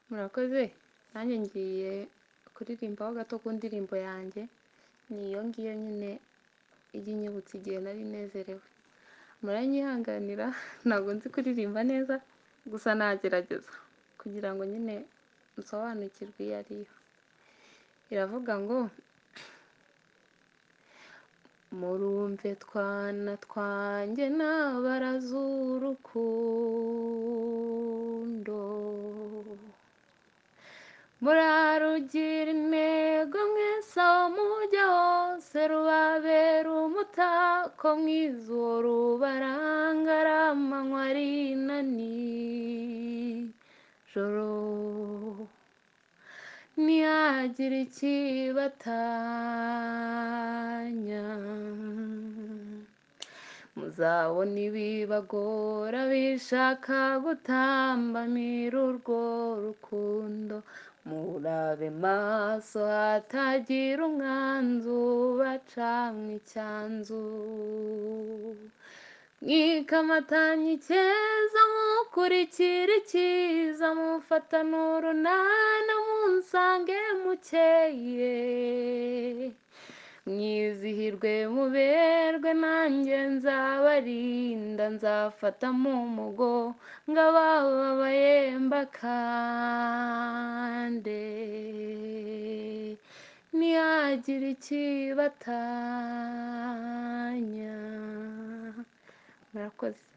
murakoze nanjye ngiye kuririmbaho gato ku ndirimbo yanjye ni iyo ngiyo nyine ijya inyibutsa igihe nari nezerewe muranyihanganira ntabwo nzi kuririmba neza gusa nagerageza kugira ngo nyine nsobanukirwe iyo ari yo iravuga ngo murumve twana twanjye ntabaraza urukundo murarugira intego mwese aho mujya hose rubabera umutako mwiza uwo rubaranga ari amanywa ari na nijoro ntihagira ikibatanya muzabona ibibagora bishaka gutambamira urwo rukundo murabe maso hatagira umwanzu bacamwe icyanzu mwikamatanya icyeza mukurikira icyiza mufatana urunana munsange mukeye mwizihirwe muberwe nanjye nzabarinda nzafata mu mugo ngo abababaye mbakande ntihagire ikibatanya murakoze